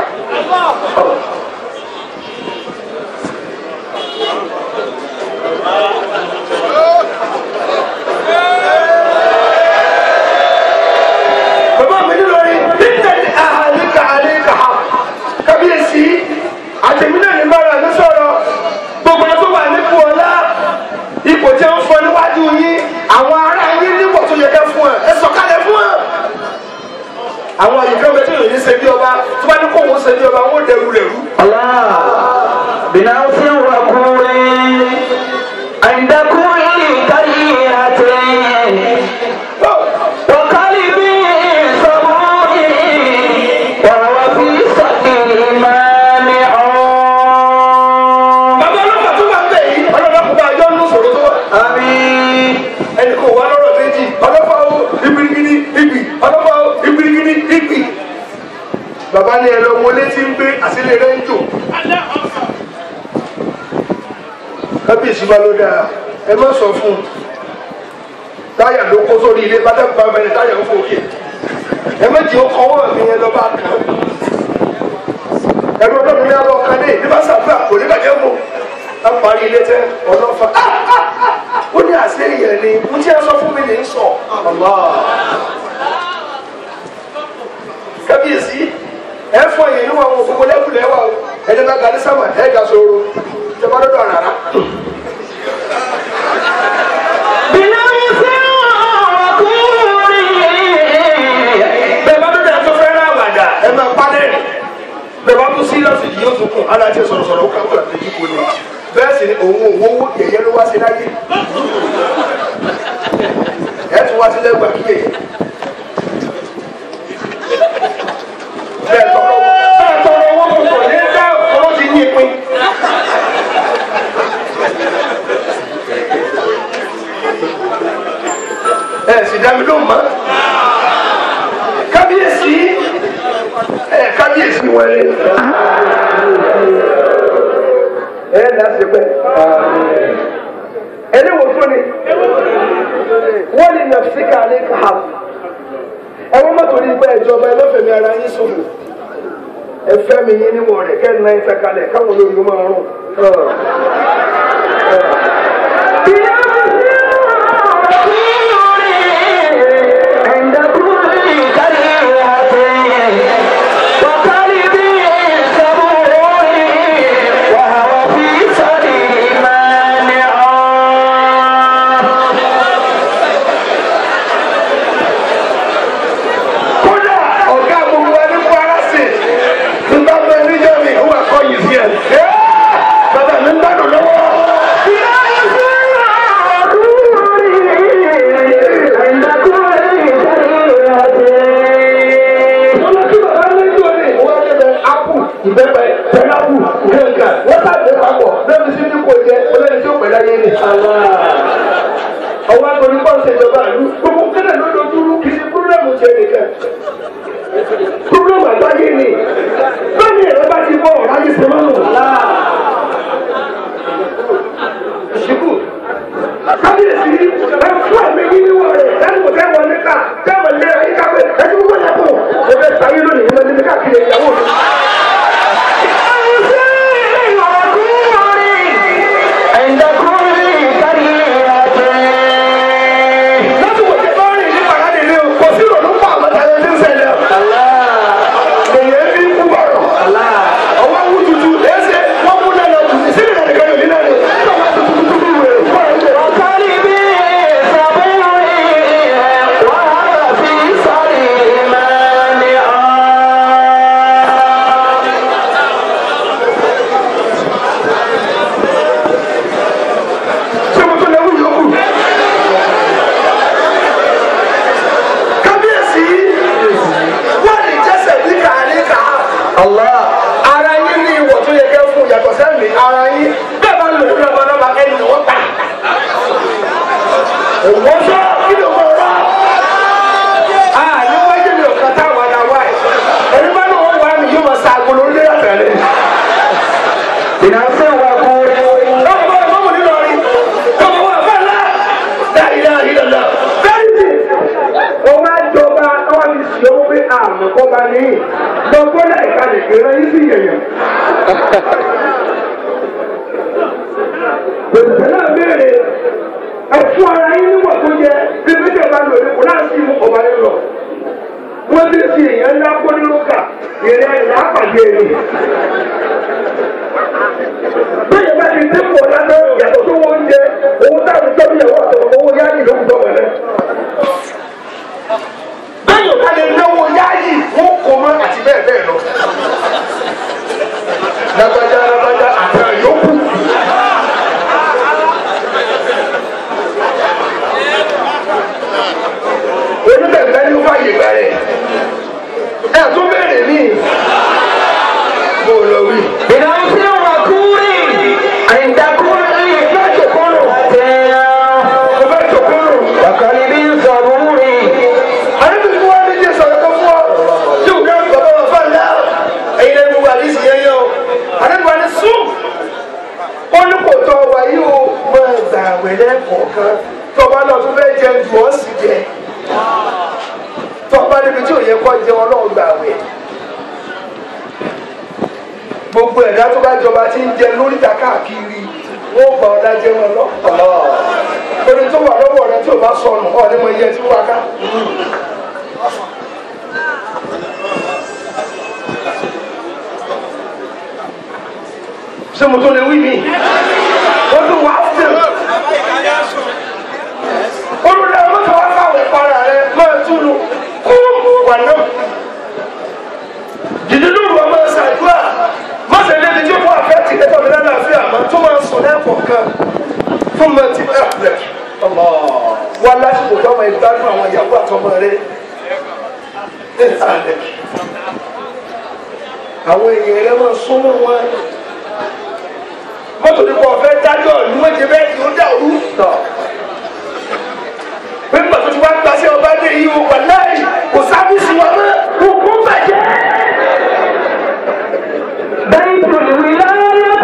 [SPEAKER 2] bàbá mi ní lórí nítorí àhàlíkà àlíkà ha kábíyèsí àtẹ̀mínà ní bára mi sọ̀rọ̀ gbogbo ẹ̀ tó wà nípò ọlá ipò tí ó ń fọ níwájú yín àwọn ará yín nípò tó yẹ kẹ́ fún ẹ ẹ sọ̀kalẹ̀ fún ẹ. àwọn àyíká bẹ tí yòóyìn ṣe bí ọba tó bá ní kó wọn ṣe bí ọba wọn ò dẹrù rẹ rú.
[SPEAKER 1] الله بنفس وقول عند كل كريهة وقلب صبور وهو في صدر مانع
[SPEAKER 2] bàbá ọlọ́pàá tó bá ń bẹ̀ yìí ọlọ́pàá kò bá yọ ọ́nù sọ̀rọ̀ tó wà.
[SPEAKER 1] آمين
[SPEAKER 2] ẹnì kò wá lọ́rọ̀ méjì ọlọ́pàá o ibirigidi ibi ọlọ́pàá o ibirigidi ibi. bàbá ní ẹ lọ wọlé tí ń gbé àtìlẹ rẹ ń jò. kábíyèsí bá ló dáa ẹ má sọ fún un táyà ló kó sórí ilé bàtà bá bẹ̀rẹ̀ táyà ń fòkè ẹ méjì ó kọ́wọ́ mi yẹn lọ bá kàn ẹ̀rọ ọlọ́run ní abọ́ kan ní ìdíbà sàdúrà kò ní bàjẹ́ mọ́ a parí ilé tẹ ọlọ́fà ó ní àṣẹ yẹn ni mo ti ẹ sọ fún mi ní sọ kábíyèsí ẹ fọ yẹn níwọ̀n àwọn òfófó lẹ́kùlẹ̀ wà o ẹni bá gàdí sábà ẹ gà sóró ìjọba dọ́dọ̀ àràrá.
[SPEAKER 1] بنفس وقول
[SPEAKER 2] bẹ́ẹ̀ bá dọ́dọ̀ ẹ tó fẹ́ rà wàdà ẹ máa pálẹ̀ bẹ́ẹ̀ bá tún síríọ̀sì yìí yóò tún kùn aláàjẹ sọ̀rọ̀sọ̀rọ̀ ó káwọ́ àtẹ̀jú kò ní bẹ́ẹ̀ sì ni òun òwò owó yẹ̀yẹ́ ló wá sí láyé ẹ tún wá sílẹ̀ gbà kíyè bẹ́ẹ̀ tọrọ bẹ́ẹ̀ tọrọ owó kò ní dá owó ti ní ìpín. ẹ sì dá mi lóhùn mọ́ kábíyèsí ẹ kábíyèsí wọlé ẹ láti pẹ ẹni wò tó ni wọ́n ní nàfíkà ní káà ẹ̀wọ́n mọ́tò ní pẹ́ ìjọba ẹ lọ́fẹ̀mí ara yín sọ̀rọ̀ ẹ fẹ́ mi yín níwọ̀n rẹ̀ kẹ́ ẹ̀ náà ẹ fẹ́ kalẹ̀ káwọn olórí ó máa rún.
[SPEAKER 1] عند كل كريهة وقلب صبور وهو في صدر مانع
[SPEAKER 2] kódà ọ̀gá gbogbo ẹni kó ara sí i nígbà tó ẹni jẹ́ mi ó wà kọ́ yìí sí ẹ̀. bàbá mi ń gbádùn lọ́wọ́.
[SPEAKER 1] عند كل كريهة
[SPEAKER 2] wọ́n lọ sí bàbá mi ní òní wọ́n á débẹ̀ ápù ìbẹ́pẹ pẹ̀lápù kankan wọ́n tàbí papọ̀ lẹ́nu sí ní kò jẹ́ olóyè tí ó pẹ̀lú ayé ni. ọwọ́ àgbọ̀nrín pọ̀ ń ṣèjọba ìlú gbogbo kẹ́lẹ́ ló dojú rú kì í ṣe púrọ́mù ṣe nìkan. púrọ́mù àgbáyé ni lónìí ẹ̀rọ bá ti bọ̀ ọ̀rá yìí ṣe máa ń wò. ṣùkú kábíyèsí ẹ fún ẹ̀mí yín níwọ̀n rẹ̀ lẹ́nu kò tẹ́ wọn níta tẹ́ wọn lé ẹ̀yìn kápẹ́ ẹ̀jú gbogbo yẹn kù ẹ fẹ́ sáyé lónìí ẹ máa ní káàkiri ìyàwó mi.
[SPEAKER 1] عند كل كريهة
[SPEAKER 2] láti wò ṣe bá rìn ní pàdánù ilé o kò sí ìrònú pa àwọn tàyẹ̀ ní ṣẹlẹ̀. èyí ń bí kú bọ̀rọ̀. ọwọ́ ń yàtọ̀ sẹ́mi ara yín bẹ́ẹ̀ bá lò lórí ọmọ náà ẹni wọ́n pa. òwò sọ kí ló mọ̀ ọ́. a ní wájú mi ò kàtà wà náà wá ẹ̀. ẹni bá ní wọ́n wá mi yóò máa sa agolo lé àtẹ̀lé.
[SPEAKER 1] ìnáwó wa kúrẹ́.
[SPEAKER 2] lọ́wọ́ bá ọmọ mi lọ rí. ọmọ wa fẹ́ lá. láyé láyé lọ́la. bẹ́ẹ̀ni tí o máa jọba ọwọ́ mi sì owó pé àmọ́ kọ́ba ní lọ́gbọ́n náà ìkàlẹ̀ kéré yín sí yẹ̀yẹ̀. Bẹ̀rẹ̀ náà béèrè ẹ̀fún ara yín níwọ̀n tó yẹ bí méjì ọba lò ní kò náà sí mú ọba yẹn lọ. Wọ́n ti fi èèyàn ńlá kó nínú kà ìrìn àyìnlá pàdé ẹni. Bẹ́ẹ̀ bá ti dín pọ̀ lánàá yàtọ̀ tó wọ́n jẹ owó táwọn tọ́jú ìyàwó àtọ̀wọ̀ owó yáàyè ló kù tọ́wọ̀ rẹ̀. Bẹ́ẹ̀ yóò ká lè náwó yáàyè wọ́n kò mọ́ àti bẹ́ẹ̀ bẹ́ẹ̀ lọ. Lágbájá lágbájá àtàrà yòókù. onígbàgbà ni ó fàyè gbà rẹ̀ ẹ̀ tó bẹ̀rẹ̀ mí bó lọ wí.
[SPEAKER 1] ìnáwó wa kúrẹ́. àyìndàkúrẹ́ ìfẹ́ kúrò. tẹ̀yà.
[SPEAKER 2] mo fẹ́ tòkúrò.
[SPEAKER 1] wàkàlì bí sọ̀rọ̀
[SPEAKER 2] àdébìtì wa ní jésù ọ̀rọ̀ kan fún ọ tí o ká bàbá wa fà ńlá ẹ̀yin lẹ́nu wà ní ìsìn yẹn yẹn o àdébìtì wa ní sùn ó ní kò tọ́ wa yìí o máa gbà wẹ̀lẹ́ kọ̀ọ̀kan tọ́ba náà tó fẹ́ jẹun jù ọ́ sì jẹ tọ́ba níbi tí ò yẹ kọ́ jẹun ọlọ́run gbà wẹ̀ gbogbo ẹ̀dá tó bá jọba tí ń jẹ lóríta káàkiri wọ́n gbà ọ́ dájẹ́ wọn lọ. orin tó wà lọ́wọ́ rẹ tí ò bá sọnù ọ̀ ní mo yẹ tí wọ́n ká. ṣé mo tó lè wí mi? wọ́n tún wá sí i. olùdó ẹ̀rọ tó wá káwé para rẹ máa túnu kú wà náà. dìde lóru ọmọ ṣàdúrà má ṣe lé ní tí ó fún àfẹ́ tì lẹ́tọ̀ mi lálàáfíà àmọ́ tó máa sùn lẹ́ẹ̀kọ̀ọ̀kan fún mi ti ẹ̀ rẹ̀. wá lásìkò tó ọmọ ìgbádùn àwọn ìyàwó àtọmọ rẹ àwọn èèyàn rẹ máa súnmọ́ wọn mọ́tò nípa ọ̀fẹ́ dájọ́ ìlú méje bẹ́ẹ̀ ni ó dà òru tọ̀ pé nígbà tó ti wá gba sí ọba dé yìí o wà láì kò sábùsì wa mọ́ òkú bàjẹ́.
[SPEAKER 1] بيت الولاية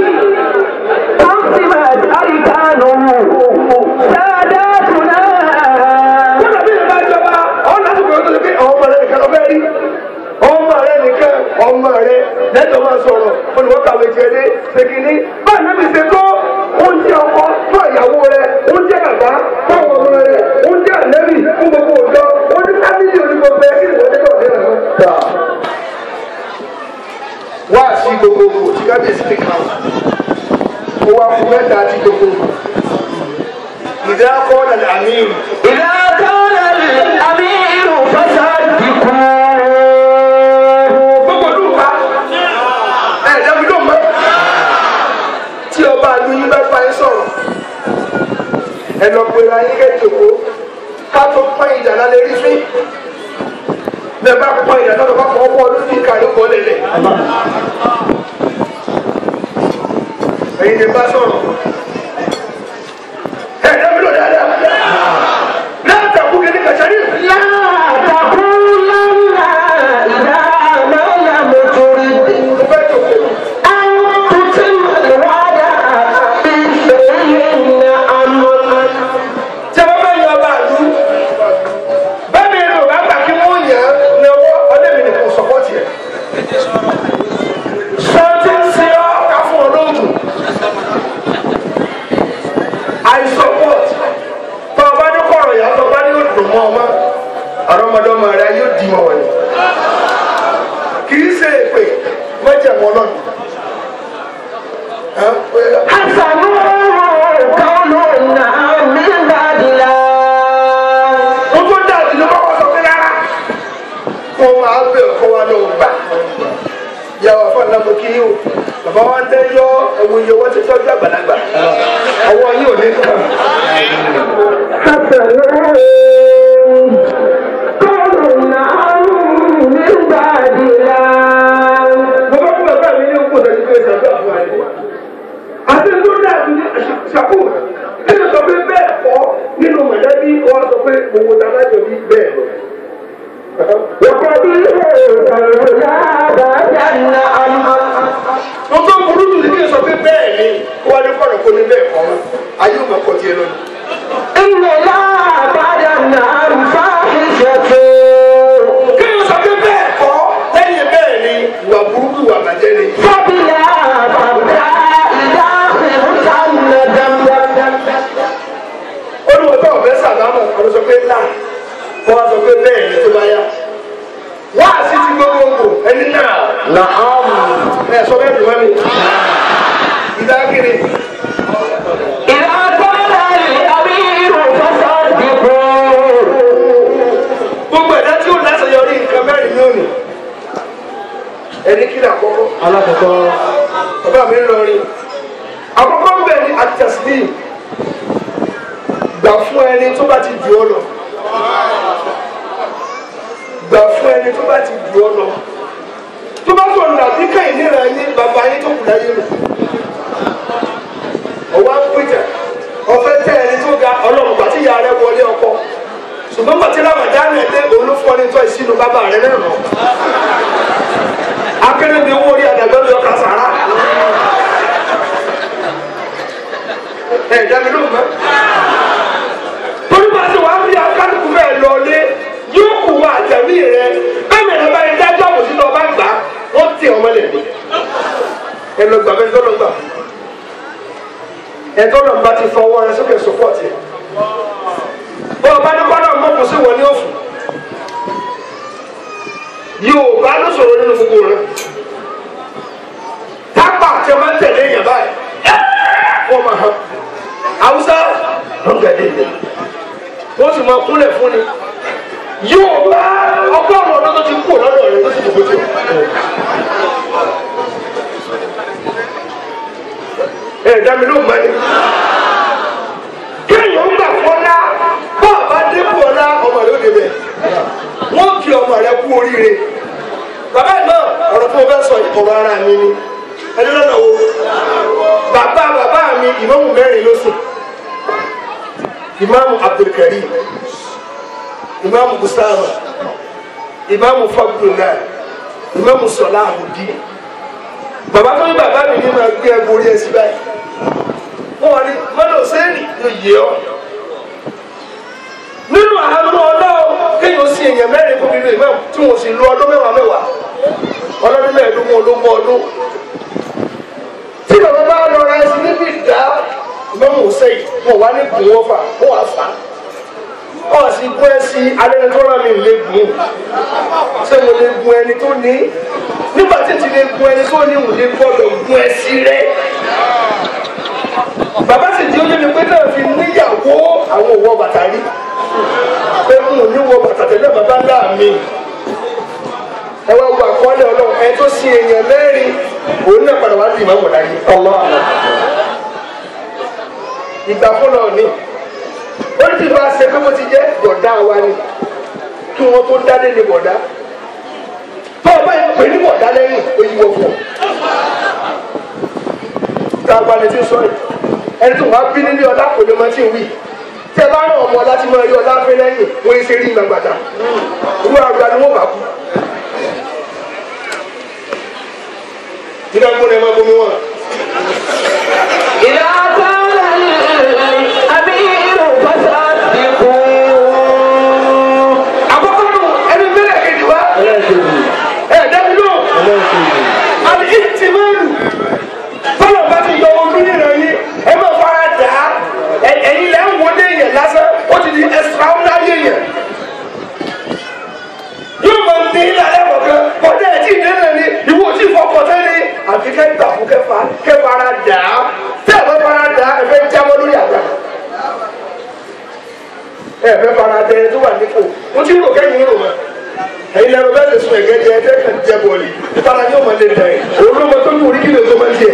[SPEAKER 1] قسمت أركانه ساداتنا
[SPEAKER 2] kódà bí ìbá jọba ọ̀hún lásìkò yóò tó lè pé ọmọ rẹ nìkan lọ bẹ́ẹ̀ rí ọmọ rẹ nìkan ọmọ rẹ lẹ́tọ̀ máa sọ̀rọ̀ olùwọ́kàwé tiẹ̀ dé ṣèkìní báyìí níbi ṣe tó oúnjẹ ọkọ fún ìyàwó rẹ oúnjẹ bàbá fáwọn ọmọ rẹ oúnjẹ àlẹ́bì fún gbogbo òjọ oúnjẹ fámìlì onígbogbo ẹ kí ni wọ́n tẹ́tọ̀ ọ̀dẹ́ rẹ̀ wá sí gbogbogbò tí kábíyèsí lè kàn ó wá fún mẹ́ta àti gbogbogbò ìdá kọ́ ọ̀nà àmì ìrù.
[SPEAKER 1] إذا كان الأمير فصدقوه
[SPEAKER 2] gbogbo olúwa ẹ dábí ló mọ tí ọba àlù yín bá fa yín sọ̀rọ̀ ẹ lọ pé ra yín kẹjọkọ ká tó pọ́n ìjà lálẹ́ rí fín bẹ́ẹ̀ bá pọ́n ìjà náà bá fọwọ́ pọ́ ọdún ní ìka yóò kọ́ lélẹ̀ ẹ̀yin lè bá sọ̀rọ̀ ẹ dábí ló dáadáa látàkù kẹ́kẹ́ kàṣárí.
[SPEAKER 1] لا تقولن إذا ما لم ترد
[SPEAKER 2] mo fẹ́ jòkó.
[SPEAKER 1] أن تتم الوعد بشيء أمر
[SPEAKER 2] tí a bá bá yan ọba àlú bẹ́ẹ̀ ni èrò bá gbà kí wọ́n yàn án lọ́wọ́ ọdẹ́mi ni kò sọ́pọ́tì ẹ̀. sọ́ọ́tì ń ṣe ọ́ ká fún ọ lóògùn. I support tó o bá ní kọ̀rọ̀ yà tó o bá ní yóò dùn mọ́ ọ mọ́ àrọ́mọdọ́mọ rẹ yóò di mọ́ wọ̀nyí. kì í ṣe èpè mọ́jẹ̀mọ́ lọ́nà.
[SPEAKER 1] حسن قولنا من بعد لا
[SPEAKER 2] mo tó dàbí ló bá wà sọ pé rárá kó máa bẹ̀ kó wa ló gbà yàwó afọ́nà mo kí o bàbá wa ń tẹ́jọ́ ẹ̀wọ̀n iye wọ́n ti tọ́jú àgbàlagbà ọwọ́ yìí ò ní kàn.
[SPEAKER 1] حسن قولنا من بعد لا
[SPEAKER 2] mo bá fún bàbá mi ní òkú ìdájú pé ìṣàdúrà fún wa ni. tiẹ̀ lọ.
[SPEAKER 1] إن لا بعد النار فاحشة
[SPEAKER 2] kéèyàn sọ pé bẹ́ẹ̀ kọ́ lẹ́yìn bẹ́ẹ̀ ni ìwà burúkú ìwà bàjẹ́ ni.
[SPEAKER 1] فبلا فبلا إذا خفت الندم
[SPEAKER 2] olùwọ́tọ̀ ọ̀fẹ́ sàlámù ọ̀rọ̀ sọ pé là wọ́n wá sọ pé bẹ́ẹ̀ ni tó bá yá. wá sí ti gbogbogbò ẹni náà
[SPEAKER 1] نعم
[SPEAKER 2] ẹ sọ bẹ́ẹ̀ dùn mí. ìdákiri
[SPEAKER 1] إذا قال الأمير فصدقوا
[SPEAKER 2] gbogbo ẹ̀dá tí ó láṣeyọrí nǹkan mẹ́rin ní òní. ẹni kí ni àkọ́kọ́.
[SPEAKER 1] alákọ̀ọ́kọ́
[SPEAKER 2] bàbá mi ń lọ rí àkọ́kọ́ ń bẹ̀ ní àtẹ̀sílì gbà fún ẹni tó bá ti jù ọ lọ gbà fún ẹni tó bá ti jù ọ lọ tó bá tó nà bí káyìn níra ní bàbá yín tó kù láyé lò ọwọ́ ń pèjà ọfẹ́ tẹ ẹni tó ga ọlọ́run gbà tí ìyá rẹ wọlé ọkọ ṣùgbọ́n gbà tí ramadan ẹ̀ dé òun ló fọ́ ní tọ́ ìsínú bàbá rẹ náà lọ akérèdé owó orí àdàgbẹ́ lọ kà sàrà. ẹ dami ló mọ. torí bá ti wà á fi akálùkù bẹ́ẹ̀ lọlé yóò kù wá àtẹ̀mí rẹ bẹ́ẹ̀ mẹ́rin bá yẹn dájọ́ àbòsí lọ bá gbà wọ́n tẹ̀ ọmọ lẹ̀ ní. ẹ lọ gbà bẹ́ẹ̀ tọ́lọ́ gbà. ẹ tọ́lọ́ bá ti fọwọ́ rẹ sókè sọ́pọ̀tì. bọ́ ọ bá ní kọ́lọ́ mọ́ kò sí wọ ní òfin. yóò bá ló sọ̀rọ̀ nínú gbogbo rẹ. tápà tẹ máa ń tẹ̀lé yẹn báyìí wọ́n máa hàn awusa lọ́gàdé yẹn wọ́n sì máa kúnlẹ̀ fún ni yóò bá ọgọ́rùn ọdún tó ti kú lọ́dọ̀ rẹ̀ tó ti dìbò tó. ẹ dami ló mọ ni kéèyàn ń gbà fọlá bọ́ ọba débò ọlá ọmọ rẹ̀ ó débẹ̀ wọ́n kí ọmọ rẹ̀ kú oríire bàbá náà ọ̀rọ̀ tó o fẹ́ sọ ọ̀rọ̀ ara mi ni ẹni lọ́nà wo bàbá bàbá mi ìmáàmù mẹ́rin ló sùn ìmáàmù abdulkarim ìmáàmù gustavo ìmáàmù fagbola ìmáàmù sọlá àbùdí bàbá tó ní bàbá mi ní máa gbé ẹgbẹ́ orí ẹsẹ̀ báyìí wọ́n wà ní mọ́tò sẹ́ẹ̀nì yóò yé ọ nínú àánú ọlọ́ọ̀ kéèyàn sí èèyàn mẹ́rin fún mi lóye mẹ́wàá tí wọ́n sì lu ọdún mẹ́wàá mẹ́wàá ọlọ́dún mẹ́ẹ̀ẹ́dógún ológun ọdún tí bàbá bá lọ ra ẹsìn níbi ìdá mẹ́mú sẹ́yìn wọn wá ní gùn wọn fà wọn wá fà wọn sì gún ẹsìn alẹ́ni tó rà mí lè gùn ṣé mo lè gun ẹni tó ní nígbà tí ti lè gun ẹni tó ní mo lè gbọ́dọ̀ gun ẹsìn rẹ bàbá sì di ojú mi pé náà fi níyàwó àwọn òwò bàtà rí pé n ò ní wọ bàtà tẹ́lẹ̀ bàbá ńlá mi ẹ wá wo àkọọ́lẹ̀ ọlọ́run ẹ tó sin èèyàn mẹ́rin òun náà padà wá sí ìmọ̀ láyé ọlọ́ àná ìgbà fúnra òní ó ti bá a ṣe pé mo ti jẹ́ bọ̀dá wa ni kí wọ́n tó dálé ní bọ̀dá tó o bá yẹ pé ní bọ̀dá lẹ́yìn ó yí wọ́n fún ọ. tá a gba ni tí ń sọ yìí ẹni tó wàá bí nílé ọlá kò lè mọ tí ń wí tẹ bá rán ọmọ ọlá tí mo rí ọlá fẹ́ lẹ́yìn wọ́n ń ṣe rí ìmọ̀ gbàdá ìwé àgbà ni wọ́n bá kú. Tidak boleh mampu muat.
[SPEAKER 1] إذا قال الأمير فصدقوا
[SPEAKER 2] Apa kamu? Ini mereka kejua. Eh, dah dulu. Al ihtimal. Kalau bagi yọ ojú nínú yín, ẹ máa fara dà á. Ẹ̀yin lẹ́ ń wọlé yẹn lásán, ó ti di extraordinary yẹn. Yóò máa ní ilé kọ̀ọ̀kan, kọjá ẹ̀ tí ì délé ni, ìwọ ò tí ì fọkàn sẹ́ni. Àfi kẹ́ gbà fún kẹfà, kẹfara dà á. Tẹ́ ẹ̀ bá fara dà á, ẹ fẹ́ jábọ́ lórí àgbà ẹ fẹ́ fara dẹ tó wà nípò mo ti rò kẹ́yìn rò mọ́ ẹ̀yin lẹ́nu bẹ́ẹ̀ lè sun ẹ̀gẹ́ jẹ ẹ̀jẹ̀ kan jẹ bọ̀ọ̀lì ìfara yóò máa lè dẹ̀ òun ló mọ tó ní orí kílò tó máa ń jẹ.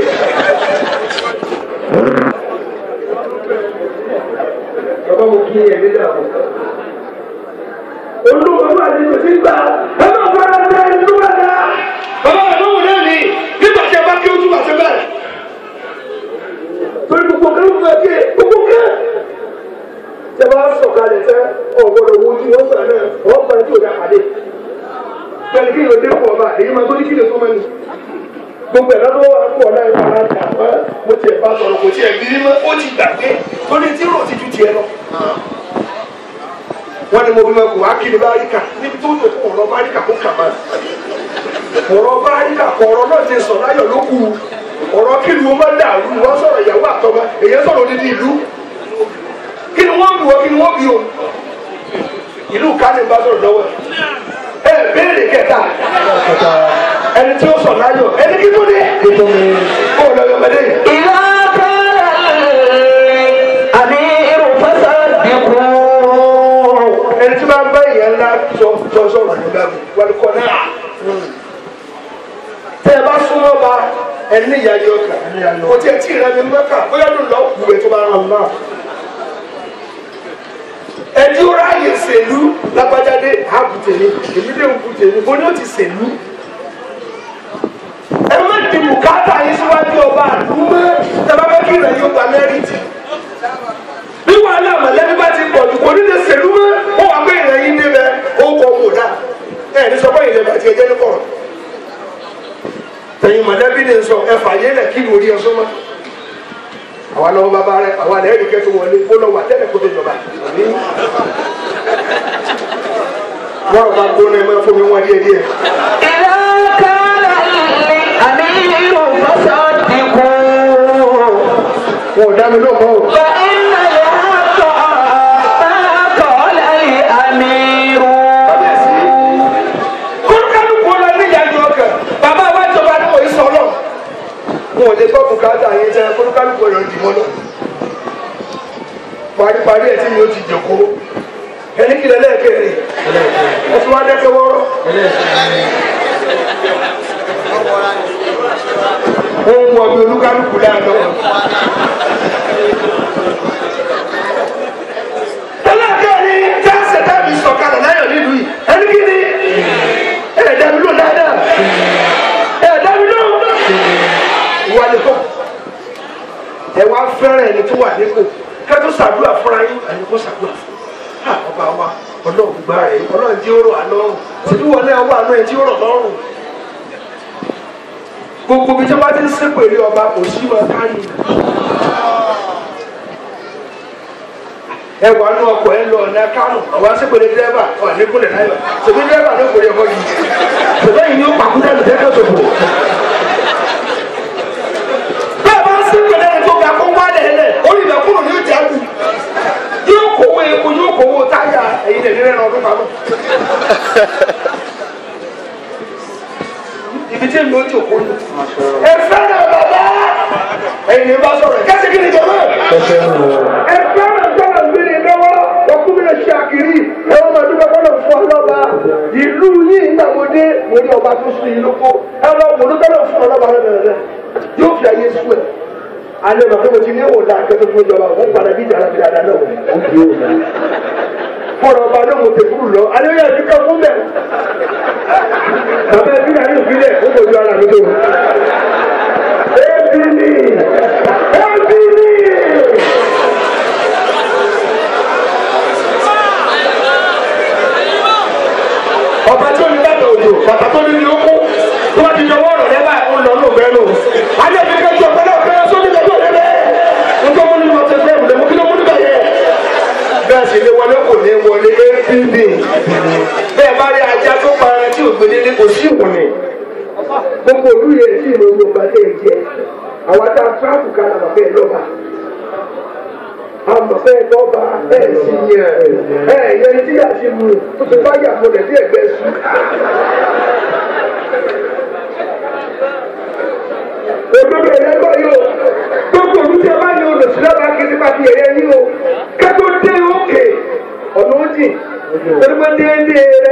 [SPEAKER 2] bàbá mo kí ẹ̀mí dàbò. olùkọ́ máa di tòsí gbà ẹ máa fara dẹ ẹni tó bá dá. bàbá mi lóhùn náà ni nígbà tí ẹ bá kí ojú wà sí bẹ́ẹ̀. torí gbogbo kan ló fẹ́ kí gbogbo kan tẹ bá sọ̀kalẹ̀ tẹ ọ̀gbọ́dọ̀ wo ojú wọn gbà náà wọ́n gbà tí o dá pàdé pẹ̀lú kí ló dé fún ọba èyí máa tó ní kí lè tó mẹ́nu gbogbo ẹ̀rọ tó wà fún ọ̀la ìfara dà wá mo tiẹ̀ bá sọ̀rọ̀ kò tiẹ̀ bí mọ́ ó ti gbàgbé tó ní tí rò ti ju tiẹ̀ lọ. wọ́n ní mo bí mẹ́kù wá kí ni báríkà níbi tó tó kọ̀ ọ̀rọ̀ báríkà kó kà máa ọ̀rọ̀ báríkà kọ̀ ọ̀rọ̀ náà ti sọ̀ láyọ̀ ló kù ọ̀rọ̀ kí ni wọ́n máa dàrú wọ́n sọ̀rọ̀ ìyàwó àtọmọ èyí sọ̀rọ̀ odidi ìlú kí ni wọ́n bí wọ́n kí ni wọ́n bí o ìlú kánì bá sọ̀rọ̀ lọ́wọ́ ẹ béèrè kẹta ẹni tí ó sọ̀ láyọ̀ ẹni kí tó dé kó lọ yọmọdé yìí.
[SPEAKER 1] إذا قال الأمير فصدقوا
[SPEAKER 2] ẹni tí máa ń bá ìyá ńlá sọ sọ sọ̀rọ̀ nígbà mi wàlúkọ náà tẹ ẹ bá súnmọ́ ba ẹni ní ìyá yọ kà kò tí ẹ tí ì rẹ mi mọ́kà bóyá ló lọ wù ẹ tó bá rán náà ẹni ó ráàyè sèlú lágbájáde àbùtèlé èmi lè ń bùtèlé bó ni ó ti sèlú ẹ má di bùkátà yín síwájú ọba àdúgbò tẹ bá fẹ́ kí ìrẹ̀ yóò gba mẹ́rìtì bí wàhálà mọ̀lẹ́bí bá ti pọ̀ jù kò ní lè ṣèlú mọ́ ó wà pé ìrẹ̀ yín débẹ̀ ó kọ wò dá ẹ̀ ní sọ pé ìrẹ̀ bàtí ẹjẹ́ ní kọ̀rọ̀ tẹ̀yìn mọ̀lẹ́bí ni sọ ẹ fàyè lẹ̀ kí lórí ẹ sọ́mọ́ àwa lọ́wọ́ bàbá rẹ àwa lẹ́yìn ní kẹ́tù wọlé ó lọ wà tẹ́lẹ̀ kó tó jọba wọ́n bá gbóná ẹ máa fún mi wọ́n díẹ̀ díẹ̀
[SPEAKER 1] إذا قال الأمير فصدقوا
[SPEAKER 2] wọn ò dá mi lóhùn mọ́ o.
[SPEAKER 1] فإن الحق ما قال الأمير
[SPEAKER 2] kólúkálùkù lọ ní ìyájú ọkàn bàbá wa jọba ní òye sọ lọ. wọn ò lè gbọ́ bùkátà yẹn jẹ kólúkálùkù lọ dì mọ́ lọ. paríparí ẹ̀ tí mi ò ti jòkó ẹni kìlẹ̀ lẹ́ẹ̀kẹ́rẹ́ ẹ fi wá dẹ́kẹ́ wọ́rọ́. ó ń wọ bí olúkálùkù láàánú. ẹlẹ́kẹ́rin tí a ṣe dábì sọ̀kalẹ̀ láyọ̀ nílùú yìí ẹni kí ni ẹ̀ dàbí ló dáadáa ẹ̀ dàbí ló wà lè kọ́ ẹ wá fẹ́ràn ẹni tó wà nípò kẹ́tọ́ ṣàdúrà fúnra yín ẹni kó ṣàdúrà fún ha ọba wa ọlọ́run gbá rẹ̀ ọlọ́run tí ó rọ̀ àlọ́run tìbí wọlé ọwọ́ àánú ẹ̀ tí ó rọ̀ lọ́rùn gbogbo bí tí wọ́n bá ti ń sépèrè ọba kò sí máa kárí ẹ wà nù ọkọ̀ ẹ lọ ọ̀nà kánò àwọn asépèrè dírẹ́bà wà nípìnlẹ̀ náírà tòbí dírẹ́bà ló kórè ọkọ̀ yìí tòbí yìí ni ó pàkúndà lù dẹ́kẹ́ sòfò. bẹ́ẹ̀ bá ń sépèrè ẹni tó ga kó wá lẹ́lẹ̀ orí ìgbà kúrò ní ìjà lù yóò kówó epo yóò kówó táyà ẹ̀yin lè nílẹ̀ náà ọdún pamọ́. ibi tí èmi ó jòkó ni ẹ fẹ́ràn bàbá ẹ̀yin ni bá sọ̀rọ̀ ẹ̀ kẹ́sì kí ni jọ̀mọ́ ẹ fẹ́ràn sọ̀rọ̀ gbé ni lọ́wọ́ ọkùnrin ṣe àkìrí ẹ wọ́n máa dúpẹ́ fọlọ́ fún ọlọ́ba ìlú yìí nígbà mo dé mo ní ọba tó sún yìí lóko ẹ lọ mo dúpẹ́ lọ fún ọlọ́ba rẹ bẹ̀rẹ̀ yóò fi àyè sùn ẹ̀ alẹ́ bàbá mo ti ní òòlà akẹ́kọ̀ọ́ fún ìjọba wọ́n padà bí ìjà alábi dáadáa náà wọ́n fi òòlà fọlọ́ ọba náà mo tẹ̀ kúrò lọ alẹ́ yẹn ti kọ́ fún bẹ́ẹ̀ bàbá ẹbí náà ní ìpínlẹ̀ ó kò ju ara mi tó ẹbí ni ẹbí ni. ọba tí ó ní bàtà òjò bàtà tó ní ní ó kú tó bá ti jọwọ́ ọ̀rọ̀ lẹ́bàá ó lọ ní òbẹ́ nù. alẹ́ mi kẹ́jú ọ̀pẹ́ náà fẹ́ràn sómi lọ́jọ́ rẹ̀ bẹ́ẹ̀ nítorí mo ní mo ti fẹ́ ìwúlẹ̀ mo kí ló mú nígbà yẹn. bẹ́ẹ̀ sì ni wọlé kò ní wọlé apb bẹ́ẹ̀ bá rí ajá tó para tí ògbé délé kò sí ìwọ̀nì. gbogbo olú yẹn tí ìlú ogun ọba tẹ̀ jẹ àwọn tá a tíráàpù kan àmọ̀ bẹ́ẹ̀ lọ́ba àmọ̀ bẹ́ẹ̀ lọ́ba bẹ́ẹ̀ sì yẹn ẹ̀ yẹn tí a ti mú tó ti bá yà mọ́lẹ̀ bí ẹ̀gbẹ́ sùn. òdodo ẹ̀yẹ gbọ́ yìí o gbogbo olùdí ẹ bá ní olùsílẹ̀ bá kí nípa ti ẹ̀yẹ yìí o kẹ́tọ́ dé òkè ọ̀nà òjì pẹ̀lú déédéé